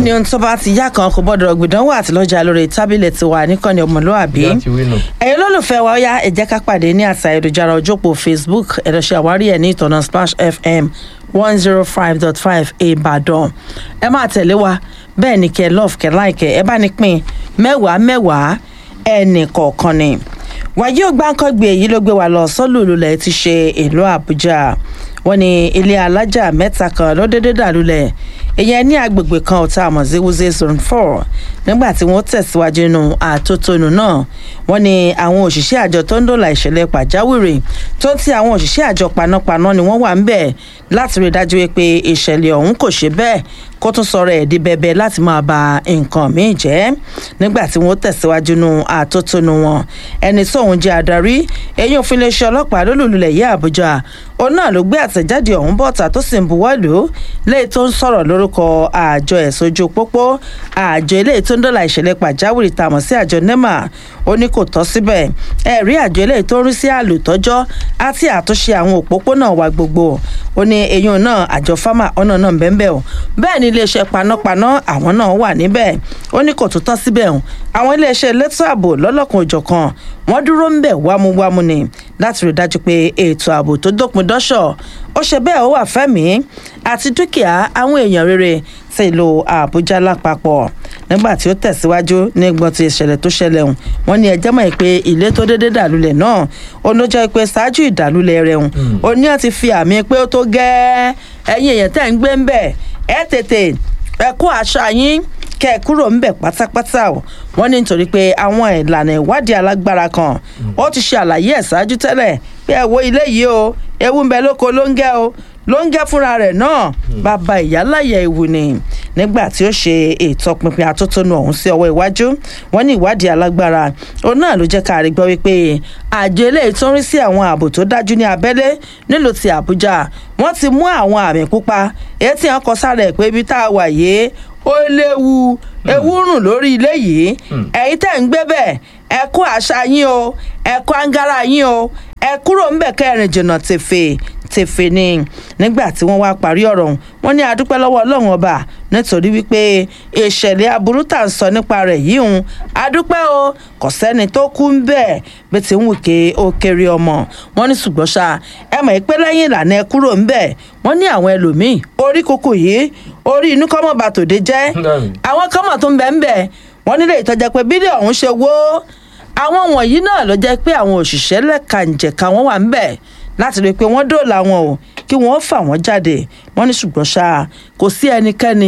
bẹ́ẹ̀ ni ohun tó bá ti yá kan kò gbọ́dọ̀ gbìdánwò àtìlọ́jà lórí tábìlì tiwa níkànnì ọmọlúwàbí Bí a ti wí nù. ẹ̀yin olólùfẹ́ wa ó yá ẹ jẹ́ ká pàdé ní àṣà ayélujára ojópò facebook ẹ̀rọ ṣe àwárí ẹ̀ ní ìtọ̀nà splash fm one zero five dot five ìbàdàn ẹ máa tẹ̀lé wa bẹ́ẹ̀ ni kẹ́ love kẹ́ like ẹ bá ní pín mẹ́wàá mẹ́wàá ẹnì kọ̀ọ̀kan ni wàyí ò gbáǹkọ́gbé èyí ló gbé wa lọ sọ́lùlulẹ̀ ti ṣe ìlú àbújá wọ́n ní ilé alájà mẹ́ta kan ló dédé dàlúlẹ̀ ìyẹn ní agbègbè kan ọ̀tá àmọ̀ sí wúzẹ́ zone four nígbà tí wọ́n tẹ̀síwájú nínú àtótónu náà wọ́n ní àwọn òṣìṣẹ́ àjọ tó ń dòlà ìṣẹ̀lẹ̀ pàjáwìrì tó ń ti àwọn òṣìṣẹ́ àjọ panápaná ni wọ́n wà ń bẹ̀ láti rí i dájú pé ìṣẹ̀lẹ̀ ọ̀hún kò ṣe bẹ́ẹ̀ kó tún sọ̀rọ̀ ẹ̀ di bẹ́bẹ́ láti máa ba nǹkan míì jẹ́ nígbà tí wọ́n tẹ̀síwájú nínú àtótónu wọn ẹni tóun jẹ́ adarí eyín òfin iléeṣẹ́ ọlọ́pàá lólùlulẹ̀ yìí àbújá òun náà ló gbé àtẹ̀jáde ọ̀hún bọ́ta tó sì ń buwọ́lù léyìí tó ń sọ̀rọ̀ lórúkọ àjọ ẹ̀sọ́jú pópó àjọ eléyìí tó ń dọ́là ìṣẹ̀lẹ̀ pàjáwìrì tàmọ̀ sí àjọ nema ó ní kò tọ́ síbẹ̀ ẹ̀rí àjọ eléyìí tó ń rí sí àlùtọ́jọ́ àti àtúnṣe àwọn òpópónà wa gbogbo ó ní eyín náà àjọ fámà ọ̀nà náà bẹ́ẹ̀ o bẹ́ẹ̀ ni iléeṣẹ́ panápaná àwọn náà wà níbẹ̀ ó ní kò tún tọ́ síbẹ̀ o àwọn iléeṣẹ́ elétò ààbò lọ́lọ́kan òjọ̀kan wọ́n dúró ń bẹ̀ wámúwámú ni láti rí i dájú pé ètò ààbò tó dópin dọ́ṣọ̀ ó ṣe bẹ́ẹ̀ ó wà fẹ́mi àti dúkìá àwọn èèyàn rere ti ìlú àbújá lápapọ̀ nígbà tí ó tẹ̀síwájú ní gbọ́n ti ìṣẹ̀lẹ̀ tó ṣẹlẹ̀ hùn wọ́n ní ẹjẹ́ mọ̀ pé ilé tó dédé dàlúlẹ̀ náà òun ló jẹ́ pé ṣáájú ìdàlúlẹ̀ rẹ̀ hùn òun ní àti fi àmì pé ó tó gẹ́ẹ́ ẹ̀yin èèyàn tẹ̀ ń gbé ń bẹ̀ ẹ̀ tètè ẹ kó aṣọ yín kẹ ẹ kúrò ń bẹ pátápátá o wọn ní nítorí pé àwọn ìlànà ìwádìí alágbára kan ó ti ṣe àlàyé ẹ ṣáájú tẹ́lẹ̀ pé ẹ wo ilé yìí o ewu ń bẹ lóko ló ń gẹ o ló ń gẹ fúnra rẹ̀ náà bàbá ìyáláyà ewu ni nígbà tí ó ṣe ìtọpinpin atótónu ọ̀hún sí ọwọ́ iwájú wọn ní ìwádìí alágbára òun náà ló jẹ́ ká rí gbọ́ wípé àjọ eléyìí tó ń rí sí àwọn ààbò tó dájú ní abẹ́lé nílùú ti àbújá wọ́n ti mú àwọn àmì pupa èyí tí wọ́n kọ sára ẹ̀ pé ibi tá a wà yìí ó léwu ewu rùn lórí ilé yìí ẹ̀yin tẹ̀ ń gbé bẹ́ẹ̀ ẹ kó àṣà yín o ẹ kó angara yín o ẹ kúrò ń bẹ̀ kẹrin jìnnà tèfè tèfè ni nígbà tí wọ́n wá parí ọ̀rọ̀ ọ̀hún wọ́n ní adúpẹ́ lọ́wọ́ ọlọ́run ọba nítorí wípé ìṣẹ̀lẹ̀ aburú tà ń sọ nípa rẹ̀ yìí ń adúpẹ́ o kò sẹ́ni tó kú ń bẹ̀ bí ti ń wù ké ó kéré ọmọ wọ́n ní ṣùgbọ́n ṣá ẹ mọ̀ pé lẹ́yìn ìlànà ẹ kúrò ń bẹ̀ wọ́n ní àwọn ẹlòmíì orí kúkú yìí orí inú kọ́mọ̀ bá tòde jẹ́ àwọn kọ́mọ̀ tó ń bẹ̀ ń bẹ̀ wọ́n nílé ìtọ́jà pé bílẹ̀ ọ̀hún ṣe wó àwọn wọ̀nyí náà ló jẹ́ pé àwọn òṣìṣẹ́ lẹ́kànjẹ̀ka wọn wà ń bẹ̀ láti rí i pé wọ́n dóòlà wọn o kí wọ́n fà wọ́n jáde wọ́n ní ṣùgbọ́n ṣá kò sí ẹnikẹ́ni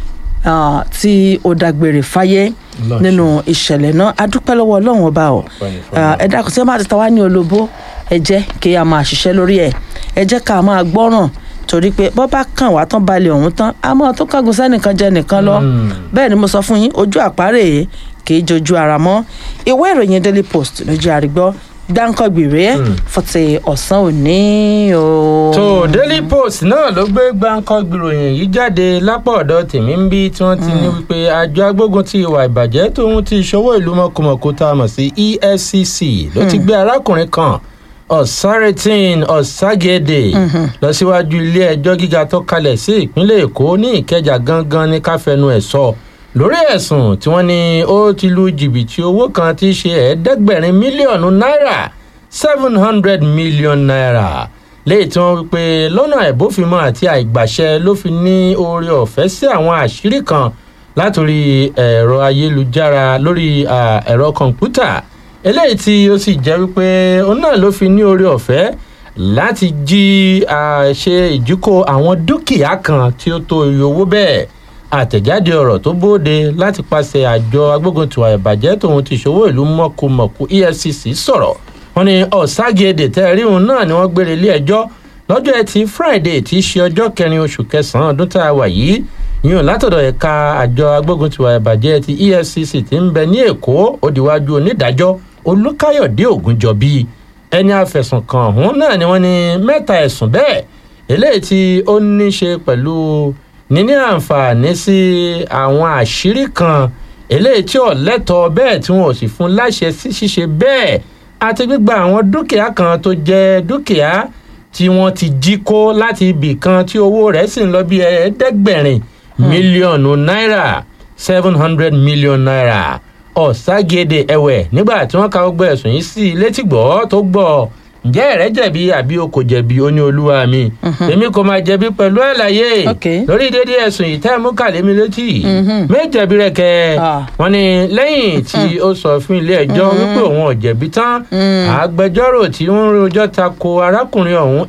tí ó dágbére fáyé nínú ìṣẹ̀lẹ̀ náà adúpẹ́ lọ́wọ́ ọlọ́run ọba o ẹ dákun tí wọ́n bá ti ta wá ní olóbó ẹ jẹ́ kí a máa ṣiṣẹ́ lórí ẹ̀ ẹ jẹ́ ká máa gbọ́ràn torí pé bọ́ bá kàn wá tán balẹ̀ ọ̀hún tán a máa tó kángun sẹ́nìkan jẹ nìkan lọ bẹ́ẹ̀ ni mo sọ fún yín ojú àpárẹ̀ kì í jojú ara mọ́ ìwé ìròyìn daily post lójú àrígbọ́ gbáǹkọ̀gbìrè fọ̀tẹ̀ ọ̀sán òní o. tó daily post náà ló gbé gbáǹkọ̀gbìròyìn yìí jáde lápá ọ̀dọ̀ tèmi ń bí tí wọ́n ti ní wípé àjọ agbógun ti ìwà ìbàjẹ́ tóun ti ṣòwò ìlú mọ̀kùmọ̀kù tá a mọ̀ sí efcc ló ti gbé arákùnrin kan ọ̀sáretin ọ̀ságédé lọ síwájú ilé ẹjọ́ gíga tó kalẹ̀ sí ìpínlẹ̀ èkó ní ìkẹjà gangan ní káfẹnu ẹ̀ sọ lórí ẹ̀sùn tí wọ́n ní ó ti lu jìbìtì owó kan tí í ṣe ẹ̀ẹ́dẹ́gbẹ̀rin mílíọ̀nù náírà seven hundred million naira léyìí tí wọ́n wí pé lọ́nà àìbófinmọ́ àti àìgbàṣẹ ló fi ní oore ọ̀fẹ́ sí àwọn àṣírí kan látòrí ẹ̀rọ ayélujára lórí ẹ̀rọ kọ̀ǹpútà eléyìí tí ó sì jẹ́ wípé òun náà ló fi ní oore ọ̀fẹ́ láti jí ṣe ìdíkò àwọn dúkìá kan tí ó tó iye owó bẹ́ẹ̀ àtẹ̀jáde ọ̀rọ̀ tó bóde láti pàṣẹ àjọ agbóguntiwà ìbàjẹ́ tòun ti ṣòwò ìlú mọ̀kùmọ̀kù efcc sọ̀rọ̀ wọn ni ọ̀ságédé tẹ́ẹ̀rí òun náà ni wọ́n gbére ilé ẹjọ́ lọ́jọ́ ẹtì friday tí í ṣe ọjọ́ kẹrin oṣù kẹsàn-án ọdún tá a wà yìí yíyan látọ̀dọ̀ ẹ̀ka àjọ agbóguntiwà ìbàjẹ́ ti efcc ti ń bẹ ní èkó òdìwájú onídàájọ́ olùkáyọ̀dé ògúnjọbí ẹni àfẹ̀sùnkàn ọ̀hún náà ni wọ́n ní mẹ́ta ẹ̀sùn bẹ́ẹ̀ eléyìí tí ó ní ṣe pẹ̀lú níní àǹfààní sí àwọn àṣírí kan eléyìí tí ò lẹ́tọ̀ọ́ bẹ́ẹ̀ tí wọn ò sì fún láṣẹ sí ṣíṣe bẹ́ẹ̀ àti gbígba àwọn dúkìá kan tó jẹ́ dúkìá tí wọ́n ti jí kó láti ibì kan tí owó rẹ̀ sì ń lọ bí ẹ̀ẹ́dẹ́gbẹ̀rin mílíọ̀nù náírà seven hundred million naira ọ̀ságede ẹ̀wẹ̀ nígbà tí wọ́n ka gbogbo ẹ̀sùn yìí sí i létígbọ́ tó gbọ́ ǹjẹ́ ẹ̀rẹ́ jẹ̀bi àbí o kò jẹ̀bi ó ní olúwa mi èmi kò máa jẹ̀bi pẹ̀lú àlàyé Ok. lórí dédé ẹ̀sùn yìí tẹ́ mú kàlémi létí méjẹ̀bi rẹ̀ kẹ́ Ah. wọ́n ní lẹ́yìn tí ó sọ fún ilé ẹjọ́ wípé òun ò jẹ̀bi tán agbẹjọ́rò tí ń rojọ́ tako arákùnrin ọ̀hún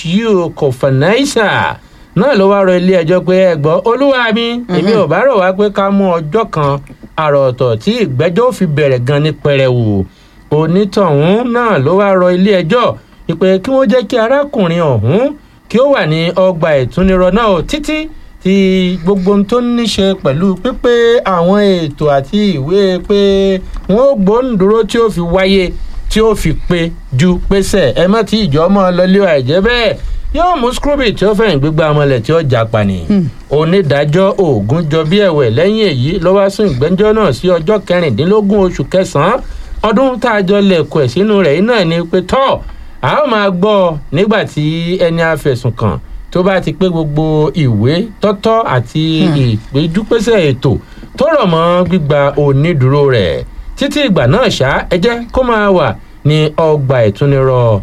hu kòfànáísà náà ló wá rọ ilé ẹjọ́ pé ẹ gbọ́ olúwa mi èmi ò bá rò wá pé ká mú ọjọ́ kan àrò ọ̀tọ̀ tí ìgbẹ́jọ́ ò fi bẹ̀rẹ̀ gan ní pẹrẹwu onítọ̀hún náà ló wá rọ ilé ẹjọ́ ìpè kí wọ́n jẹ́ kí arákùnrin ọ̀hún kí ó wà ní ọgbà ìtúnirọ náà ó títí tí gbogbo ohun tó ní ṣe pẹ̀lú pípé àwọn ètò àti ìwé pé wọ́n ó gbóǹdúró tí ó fi wáyé tí ó fi pé ju pèsè ẹ má tí ìjọ mọ́ ọ lọlé àìjẹ́ bẹ́ẹ̀ yóò mú scrooby tí ó fẹ̀yìn gbígbá ọmọlẹ̀ tí ó jà pani onídàájọ́ ogun jọ bí ẹ̀wẹ̀ lẹ́yìn èyí ló wá sún ìgbẹ́jọ́ náà sí ọjọ́ kẹrìndínlógún oṣù kẹsàn-án ọdún tá a jọ lẹ̀kọ̀ ẹ̀ sínú rẹ̀ yìí náà ni pé tọ́ a ó máa gbọ́ ọ nígbà tí ẹni afẹ̀sùn kàn tó bá ti pé gbogbo ìwé tọ́tọ́ àti ìpéjúpésẹ̀ ètò tó rọ̀ mọ́ gbígba onídùúró rẹ̀ títí ìgbà náà ṣá ẹ jẹ́ kó máa wà ní ọgbà ìtúnirọ̀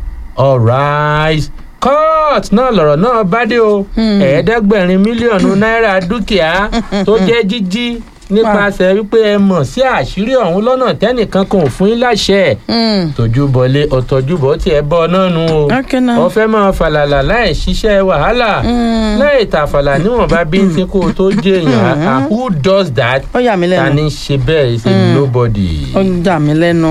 alright court náà lọ̀rọ̀ náà bá dé o ẹ̀ẹ́dẹ́gbẹ̀rin mílíọ̀nù náírà dúkìá tó jẹ́ jíjí nípasẹ̀ wípé ẹ mọ̀ sí àṣírí ọ̀hún lọ́nà tẹ́nìkan kan ò fún yín láṣẹ tójúbọlé ọ̀tọ̀júbọ̀ tí ẹ bọ́ náà nu o Okay now. ọ̀fẹ́ máa falàlà láì ṣiṣẹ́ wàhálà láì tàfàlà níwọ̀nba bí n ti kó o tó jẹ́ èèyàn ah, who does that ó yà mí ta lẹ́nu ni ṣe bẹ́ẹ̀ is a nobody. ó ń dà mí lẹ́nu.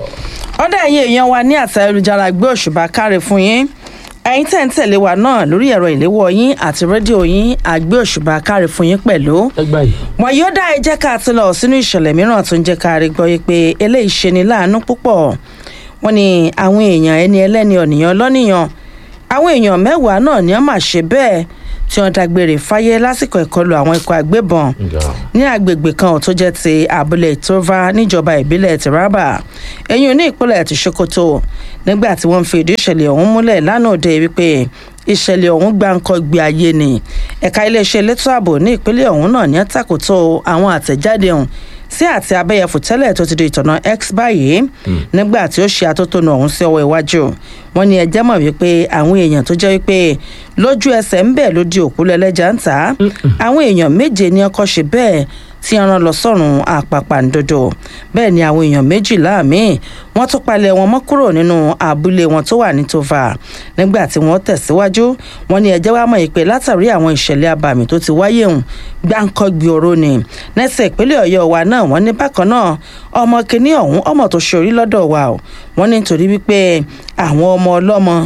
ọ̀dà ẹ̀yin èèyàn wa ní àtà ayélujára gbé òṣùbà káre fún yín ẹ̀yin tẹ̀ ń tẹ̀lé wa náà lórí ẹ̀rọ ìléwọ́ yín àti rédíò yín àgbé òṣùbà káre fún yín pẹ̀lú ẹgbà yìí. wọn yóò dá ẹ jẹ́ ká ti lọ sínú ìṣẹ̀lẹ̀ mìíràn tó ń jẹ́ ká rí gbọ́ yí pé eléyìí ṣe ni láàánú púpọ̀ wọn ni àwọn èèyàn ẹni ẹlẹ́ni ọ̀nìyàn lọ́nìyàn àwọn èèyàn mẹ́wàá náà ni wọ́n máa ṣe bẹ́ẹ̀ tí wọ́n dágbére fáyé lásìkò ìkọlù àwọn ikọ̀ agbébọn ní agbègbè kan ò tó jẹ́ ti abúlé tova níjọba ìbílẹ̀ taraba ẹ̀yìn ní ìpínlẹ̀ ti sokoto nígbà tí wọ́n fi ìdí ìṣẹ̀lẹ̀ ọ̀hún múlẹ̀ lánàá òde wípé ìṣẹ̀lẹ̀ ọ̀hún gbáǹkọ́ gbé ayé ni ẹ̀ka iléeṣẹ́ elétò ààbò ní ìpínlẹ̀ ọ̀hún náà ní àtàkùtò àwọn àtẹ̀jáde ọ̀hún sí àti abẹ́yẹfò tẹ́lẹ̀ tó ti di ìtọ̀nà x báyìí nígbà tí ó ṣe atótónu ọ̀hún sí ọwọ́ iwájú wọn ni ẹjẹ́ mọ̀ wípé àwọn èèyàn tó jẹ́ wípé lójú ẹsẹ̀ ń bẹ̀ ló di òkú lẹ́lẹ́jà ń tà á àwọn èèyàn méje ní ọkọ̀ ṣe bẹ́ẹ̀ tí wọ́n rán lọ sọ́run àpàpàǹdodo bẹ́ẹ̀ ni àwọn èèyàn méjìlá míì wọ́n tún palẹ̀ wọn mọ́ kúrò nínú abúlé wọn tó wà ní tova nígbà tí wọ́n tẹ̀síwájú wọ́n ní ẹjẹ́ wàá mọ̀ yìí pé látàrí àwọn ìṣẹ̀lẹ̀ abàmì tó ti wáyé hùn gbáǹkọ́gbì oró ni nẹ́sẹ̀ ìpínlẹ̀ ọ̀yọ́ wa náà wọ́n ní bákan náà ọmọ kìíní ọ̀hún ọmọ tó ṣe orí lọ́dọ̀ wa o wọ́n ní nítorí wípé àwọn ọmọ ọlọ́mọ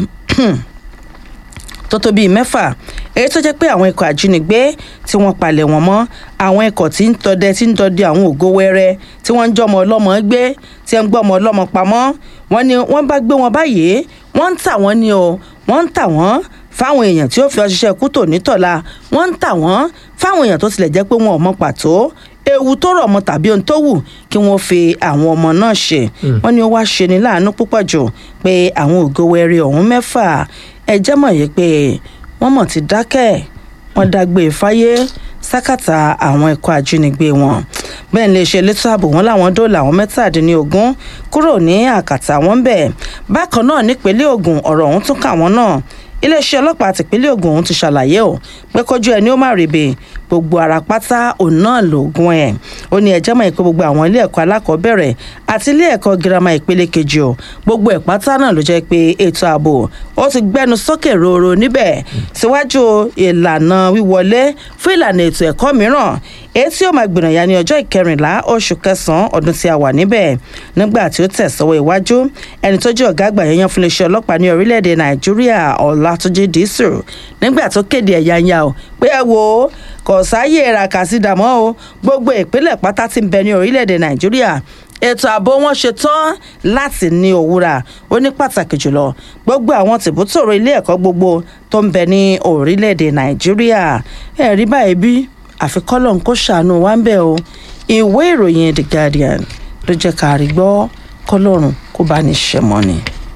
tó tó bíi mẹ́fà èyí tó jẹ́ pé àwọn ikọ̀ àjínigbé tí wọ́n palẹ̀ wọ́n mọ́ àwọn ikọ̀ tí ń tọdẹ tí ń dọdẹ àwọn ògo wẹ́rẹ́ tí wọ́n ń jọmọ ọlọ́mọ gbé tí ń gbọ́mọ ọlọ́mọ pamọ́ wọ́n ní wọ́n bá gbé wọn báyìí wọ́n ń tà wọ́n ní o wọ́n ń tà wọ́n fáwọn èèyàn tí ó fi ọṣiṣẹ́ kú tò nítọ̀la wọ́n ń tà wọ́n fáwọn èèyàn tó tilẹ̀ jẹ́ pé wọn ò mọ pàtó ewu tó rọ̀ mọ́ tàbí ohun tó wù kí wọ́n fi àwọn ọmọ náà ṣe wọ́n ní ó wá ṣe ní láàánú púpọ̀ jù pé àwọn ògo wẹ́rẹ́ ọ̀hún mẹ́fà ẹ jẹ́ mọ̀ yìí pé wọ́n mọ̀ ti dákẹ́ wọ́n dágbé fáyé sákàtà àwọn ẹ̀kọ́ ajínigbé wọn bẹ́ẹ̀ ni iléeṣẹ́ elétò ààbò wọn làwọn dóòlà àwọn mẹ́tàdínlógún kúrò ní àkàtà wọn bẹ́ẹ̀ bákan náà nípínlẹ̀ Ògùn ọ̀rọ̀ ọ̀hún tún kà wọ́n náà iléeṣẹ́ ọlọ́pàá tìpínlẹ̀ Ògùn ọ̀hún ti ṣàlàyé o pé kójú ẹni ó má rèébè gbogbo ara pátá òun náà lògùn ẹ̀ ó ní ẹjẹ́ mọ̀ pé gbogbo àwọn ilé ẹ̀kọ́ alákọ̀ọ́bẹ̀rẹ̀ àti ilé ẹ̀kọ́ girama ìpele kejì o gbogbo ẹ̀ pátá náà ló jẹ́ pé ètò ààbò ó ti gbẹnu sókè roro níbẹ̀ síwájú ìlànà wíwọlé fún ìlànà ètò ẹ̀kọ́ mìíràn èyí tí ó máa gbìnàyà ní ọjọ́ ìkẹrìnlá oṣù kẹsàn-án ọdún tí a wà níbẹ̀ nígbà tí ó tẹ̀sọ́wọ́ iwájú ẹni tó jẹ́ ọ̀gá àgbà yẹn fún iléeṣẹ́ ọlọ́pàá ní orílẹ̀-èdè nàìjíríà ọ̀làtúnjì dísù nígbà tó kéde ẹ̀yà ya o pé ẹ wo kò sáyé ràkàsídàmọ́ o gbogbo ìpínlẹ̀ pátá tí ń bẹ ní orílẹ̀-èdè nàìjíríà ètò ààbò wọn ṣe tán láti ní òwúrà ó ní pàtàkì jùlọ gbogbo àwọn tìbútòrò ilé ẹ̀kọ́ gbogbo tó ń bẹ ní orílẹ̀-èdè nàìjíríà ẹ̀rí báyìí bí àfikọ́lọ̀ ń kó ṣàánú wa ń bẹ̀ o ìwé ìròyìn the guardian ló jẹ́ ká rí gbọ́ kọ́lọ́run kó bá ní ṣẹ̀mọ́ ni.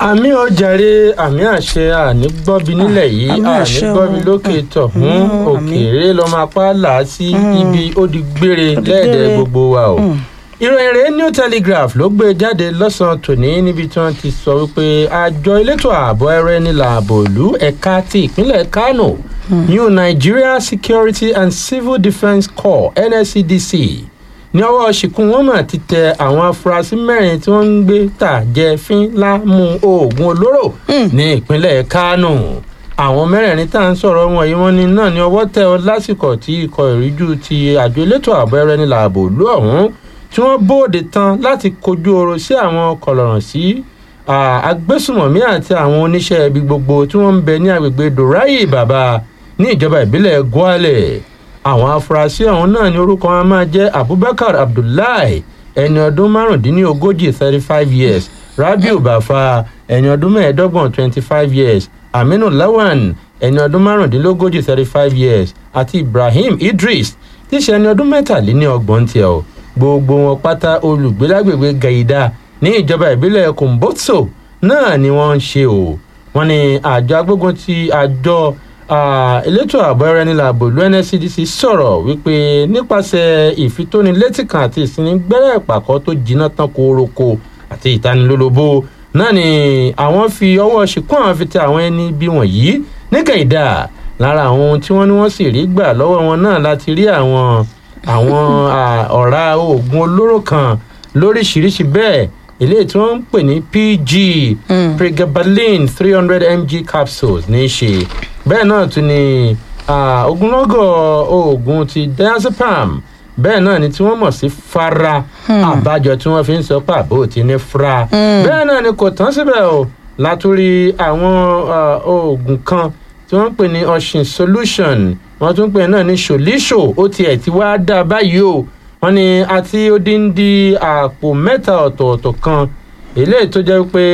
àmì ọjàre àmì àṣẹ àní gbọ́bi nílẹ̀ yìí àmì àní àṣẹ o. gbọ́bi lókè tọ̀hún Mm, òkèèrè lọ́mọ apá là á sí ibi ó di gbére Ó di lẹ́ẹ̀dẹ̀ gbére. gbogbo wa o. ìròyìn rèé new telegraph ló gbé jáde lọ́sàn-án tòní níbi tí wọ́n ti sọ wípé àjọ elétò ààbò ẹrọ ẹni làbò ìlú ẹ̀ka ti ìpínlẹ̀ kánò new nigeria security and civil defence corps nscdc ní ọwọ́ ṣìkún wọn mà ti tẹ àwọn afurasí mẹ́rin tí wọ́n ń gbé tà jẹ fín lámú oògùn olóró ní ìpínlẹ̀ kánò àwọn mẹ́rẹ̀ẹ̀rin tá à ń sọ̀rọ̀ wọn yìí wọ́n ní náà ní ọwọ́ tẹ ọ lásìkò tí ikọ̀ ìríjú ti àjọ elétò ààbò ẹrẹ ní làbò ìlú ọ̀hún tí wọ́n bóde tán láti kojú ọrọ̀ sí àwọn kọlọ̀ràn sí agbésùmọ̀mí àti àwọn oníṣẹ́ ibi gbogbo tí wọ́n ń bẹ ní agbègbè dorayi bàbá ní ìjọba ìbílẹ̀ gwale àwọn afurasí ọ̀hún náà ní orúkọ wọn máa jẹ́ abubakar abdullahi ẹni ọdún márùndínlógójì thirty five years rabiu bafa ẹni ọdún mẹ́ẹ̀ẹ́dọ́gbọ̀n twenty five years aminu lawan ẹni ọdún márùndínlógójì thirty five years àti ibrahim idris tí í ṣe ẹni ọdún mẹ́tàléníọgbọ̀n tiẹ̀ o gbogbo wọn pátá olùgbé lágbègbè gaida ní ìjọba ìbílẹ̀ kumbotso náà ni wọ́n ń ṣe o wọ́n ní àjọ agbógun ti àjọ Ah, elétò ààbò ẹrẹ ní làbò ìlú nscdc sọ̀rọ̀ wípé nípasẹ̀ ìfitónilétí kan àti ìsinigbẹ́rẹ́ ìpàkọ́ tó jiná tán kóróko àti ìtanilólobó náà ni àwọn fi ọwọ́ ṣìkún àwọn fi tẹ àwọn ẹni bí wọ̀nyí níkẹyìdá lára àwọn ohun tí wọ́n ní wọ́n sì rí gbà lọ́wọ́ wọn náà láti rí àwọn àwọn ah, ọ̀rá oògùn olóró kan lóríṣiríṣi bẹ́ẹ̀ eléyìí tí wọ́n ń pè ní pg pregabalin three hundred mg capsules ní í ṣe bẹ́ẹ̀ náà tún ni ah, ogunlọ́gọ̀ oògùn ti diazepam bẹ́ẹ̀ náà ni tí wọ́n mọ̀ sí fara àbájọ tí wọ́n fi ń sọ pé àbò ti ní fra bẹ́ẹ̀ náà ni kò tán síbẹ̀ o látúrí àwọn ah, oògùn kan tí wọ́n ń pè ní oshin solution wọ́n tún pè náà ní ṣòlíṣò ó tiẹ̀ ti wá dá báyìí o wọ́n ní àti odindi àpò mẹ́ta ọ̀tọ̀ọ̀tọ̀ kan eléyìí tó jẹ́ pé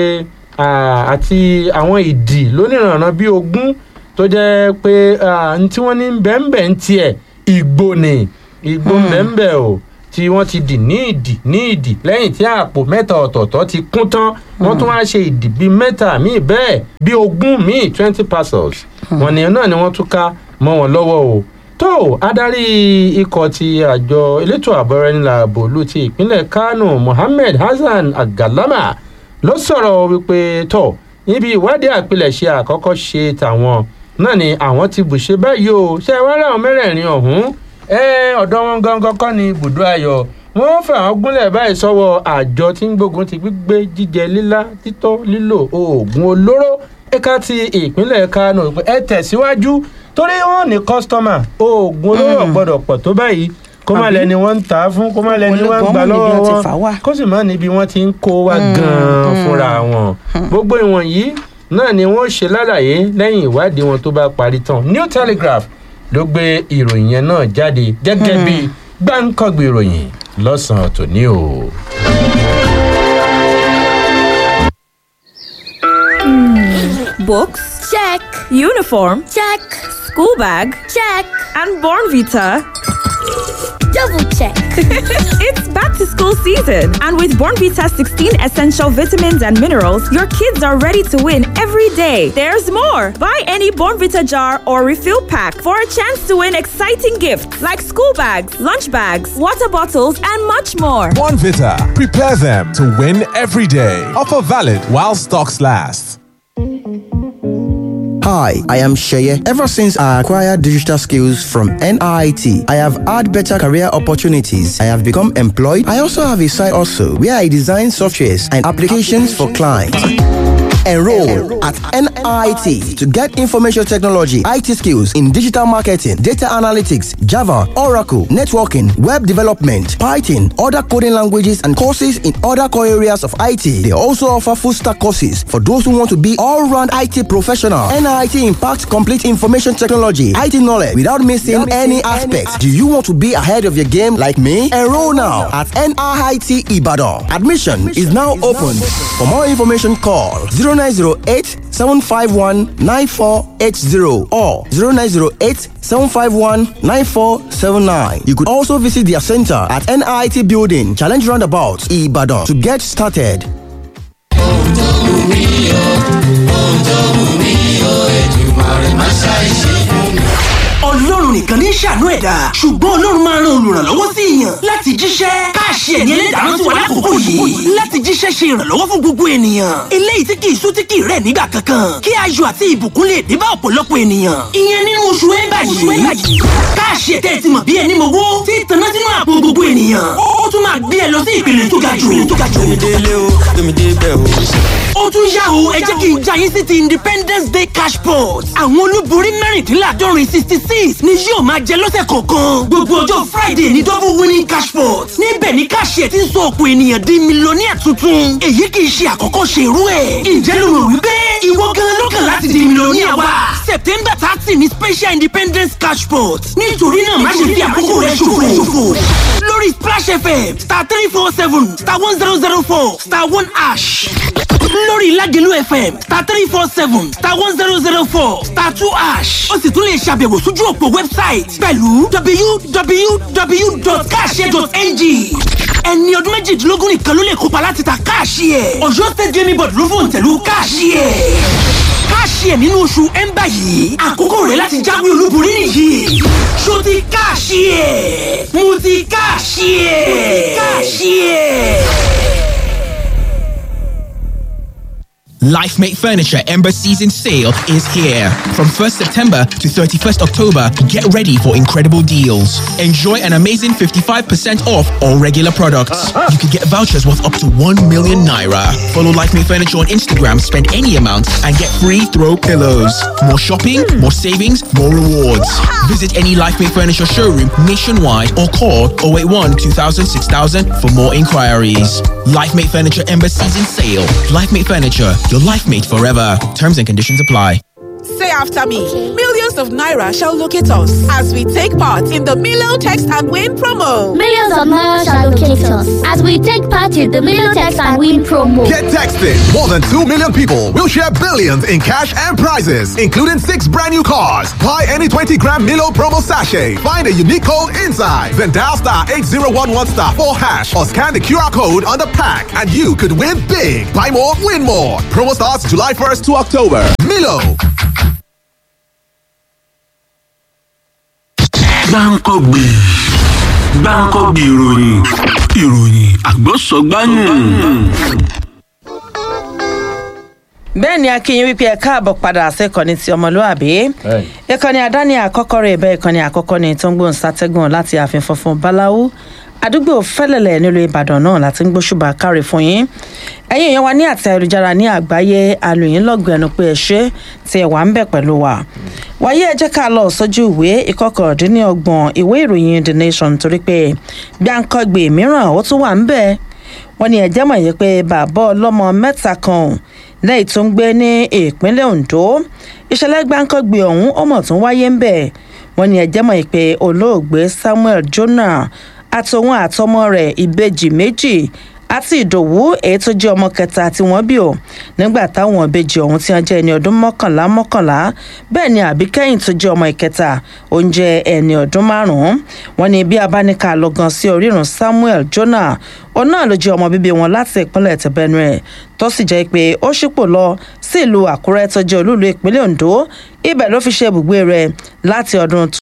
ah, àti àwọn ìdì lónìrànràn bíi ogún tó jẹ́ pé n tí wọ́n ní bẹ́ẹ̀nbẹ́ẹ̀ ń tiẹ̀ ìgbò ni ìgbò bẹ́ẹ̀nbẹ́ẹ̀ o tí wọ́n ti dì ní ìdì ní ìdì lẹ́yìn tí àpò mẹ́ta ọ̀tọ̀ọ̀tọ̀ ti kún tán wọ́n tún wáá ṣe ìdì bíi mẹ́ta míì bẹ́ẹ̀ bíi ogún míì twenty parcels wọ́n ní náà ni wọ́n tún ká mọ́ wọn lọ́wọ́ o tó adarí ikọ̀ ti àjọ elétò àbọ̀rẹ́nìlà bòlú ti ìpínlẹ̀ kánò mohammed hasan agalama ló sọ̀rọ̀ wípé tó níbi ìwádìí àpilẹ̀ṣe àkọ́kọ́ ṣe tàwọn náà ni àwọn ti bùṣe báyìí o ṣe wá láwọn mẹ́rẹ̀ẹ̀rin ọ̀hún ẹ ọ̀dọ́ wọn gangan kọ́ ni ibùdó ayọ̀ wọ́n fà wọ́n gúnlẹ̀ báyìí sọ́wọ́ àjọ tí ń gbógun ti gbígbé jíjẹ lílá títọ́ lílò oògùn olóró ẹ̀ka ti ìpínlẹ̀ kánò ẹ tẹ̀síwájú torí wọn ní kọ́sítọ́mà oògùn olóró gbọ́dọ̀ pọ̀ tó báyìí kó má lẹni wọn ń tà á fún kó má lẹni wọn ń gbà lọ́wọ́ wọn kó sì má níbi wọn ti ń kó wa gan-an fúnra wọn gbogbo ìwọ̀nyí náà ni wọ́n ṣe lálàyé lẹ́yìn ìwádìí wọn tó bá parí tán new telegraph ló gbé ìròyìn yẹn náà jáde gẹ́gẹ́ bí gbáǹkọ́gbì ìròyìn lọ́sàn-án tòní o. Books? Check. Uniform? Check. School bag? Check. And Born Vita? Double check. It's back to school season, and with Born Vita 16 essential vitamins and minerals, your kids are ready to win every day. There's more. Buy any Born Vita jar or refill pack for a chance to win exciting gifts like school bags, lunch bags, water bottles, and much more. One Vita. Prepare them to win every day. Offer valid while stocks last. Hi, I am Sheye. Ever since I acquired digital skills from NIT, I have had better career opportunities. I have become employed. I also have a side also where I design softwares and applications for clients. Enroll at NIT to get information technology, IT skills in digital marketing, data analytics, Java, Oracle, networking, web development, Python, other coding languages, and courses in other core areas of IT. They also offer full stack courses for those who want to be all round IT professional. NIT impacts complete information technology, IT knowledge without missing any aspects. Do you want to be ahead of your game like me? Enroll now at NIT Ibadan. Admission is now open. For more information, call 0908 751 9480 or 0908 751 9479. You could also visit their center at NIT Building, Challenge Roundabout, Ibadan to get started. ọlọ́run nìkan ní ṣàánú ẹ̀dá ṣùgbọ́n ọlọ́run máa ran olùrànlọ́wọ́ sí èèyàn láti jíṣẹ́ káàṣì ẹ̀yẹ lẹ́dàá rántí wa lákòókò yìí láti jíṣẹ́ ṣe ìrànlọ́wọ́ fún gbogbo ènìyàn eléyìí tí kì í sú tí kì í rẹ̀ nígbà kankan kí ayọ̀ àti ìbùkún lè dé bá ọ̀pọ̀lọpọ̀ ènìyàn ìyẹn nínú oṣù ẹ̀bà yìí káàṣì ẹ̀tẹ́ ti mọ̀ bí ẹni mowó tí ìtànná sínú àpò gbogbo ènìyàn ó tún máa gbé ẹ lọ sí ìpele tó ga jù tó ga jù ó tún yá o ẹ jẹ́ kí n já yín sí ti independence day cash pot àwọn olúborí mẹ́rìndínláàdọ́rin sixty six ni yóò máa jẹ lọ́sẹ̀ kọ̀ọ̀kan gbogbo ọjọ́ friday ní double winning cash pot níbẹ̀ ni káṣíẹ̀ ti ń sọ ọ̀pọ̀ ènìyàn di mílíọ̀nìyà tuntun èyí kì í ṣe àkọ́kọ́ ṣe irú ẹ̀ ǹjẹ́ ló rò wípé ìwọ gan ló kàn láti di mílíọ̀nìyà wa september thirty ni special independence cash pot nítorí náà má ṣe fi àkókò rẹ ṣòfò lórí splash fm star three four seven star one zero zero four star one ash lórí ìlàjẹ̀lú fm star three four seven star one zero zero four star two ash ó sì tún lè ṣàbẹ̀wò sójú òpó wẹ́bsáìtì pẹ̀lú www.cash.ng ẹni ọdún méjìdínlógún nìkan ló lè kópa láti ta káàṣì ẹ̀ ọ̀yọ́ state gaming board ló fòun tẹ̀lú káàṣì ẹ̀ káàṣì ẹ̀ nínú oṣù ẹ̀ńbà yìí àkókò rẹ̀ láti jáwé olúborí nìyí ṣó ti káàṣì ẹ̀ mo ti káàṣì ẹ̀ káàṣì ẹ̀. LifeMate Furniture Ember Season Sale is here. From 1st September to 31st October, get ready for incredible deals. Enjoy an amazing 55% off all regular products. You can get vouchers worth up to 1 million naira. Follow LifeMate Furniture on Instagram, spend any amount, and get free throw pillows. More shopping, more savings, more rewards. Visit any LifeMate Furniture showroom nationwide or call 081 2000 6000 for more inquiries. LifeMate Furniture Ember Season Sale. LifeMate Furniture, your life mate forever. Terms and conditions apply. Say after me. Millions of Naira shall locate us as we take part in the Milo Text and Win promo. Millions of Naira shall locate us as we take part in the Milo Text and Win promo. Get texted. More than 2 million people will share billions in cash and prizes, including six brand new cars. Buy any 20 gram Milo promo sachet. Find a unique code inside. Then dial star 8011 star 4 hash or scan the QR code on the pack and you could win big. Buy more, win more. Promo starts July 1st to October. Milo. gbáǹkọ́gbì gbáǹkọ́gbì ìròyìn ìròyìn àgbọ̀sọ̀gbáyùn. bẹ́ẹ̀ ni akínyìn wípé ẹ káàbọ̀ padà sẹ́kọ̀ọ́ni ti ọmọlúàbí ìkànnì àdáni àkọ́kọ́ rẹ̀ bẹ́ẹ̀ ìkànnì àkọ́kọ́ ni tó ń gbóhùn sátẹ́gùn láti ààfin funfun báláwú àdúgbò fẹ́lẹ̀lẹ̀ nílùú ìbàdàn náà láti ń gbóṣùbà káre fún yín ẹ̀yin èèyàn wa ní àti ayélujára ní àgbáyé alòyìn lọ́gbọ̀n ẹnu pé ẹ ṣe tí ẹ wà ń bẹ̀ pẹ̀lú wa wáyé ẹ jẹ́ ká lọ sójú ìwé ìkọkàndínlọ́gbọ̀n ìwé ìròyìn the nation torí pé gbàǹkangbè mìíràn ó tún wà ń bẹ̀ wọ́n ní ẹ̀jẹ̀ mọ̀ yìí pé bàbá ọlọ́mọ mẹ́ta kan lẹ́yìn tó ń gbé ní ìpínlẹ̀ ondo ìṣẹ̀lẹ̀ gbàǹkangbè ọ̀hún ó mọ̀ tún wáyé ń bẹ̀ wọ́n ní ẹ̀jẹ̀ mọ̀ yìí pé olóògbé samuel jonah àtòun àtọmọ rẹ̀ ìbejì méjì àti ìdòwú èyí tó jẹ́ ọmọ kẹta tí wọ́n bí o nígbà táwọn ìbejì ọ̀hún tí wọ́n jẹ́ ẹni ọdún mọ́kànlá mọ́kànlá bẹ́ẹ̀ ni àbíkẹ́yìn tó jẹ́ ọmọ ìkẹta oúnjẹ ẹni ọdún márùn-ún wọ́n ní bí abáníkà lọ gan sí orírun samuel jonah òun náà ló jẹ́ ọmọ bíbí wọn láti ìpínlẹ̀ tẹ̀bẹ́nuẹ̀ tó sì jẹ́ pé ó ṣípò lọ sí ìlú àkúrẹ́ tó jẹ́ olúùlú ìpínlẹ̀ ondo ibẹ̀ ló fi ṣe ibùgbé rẹ̀ láti ọdún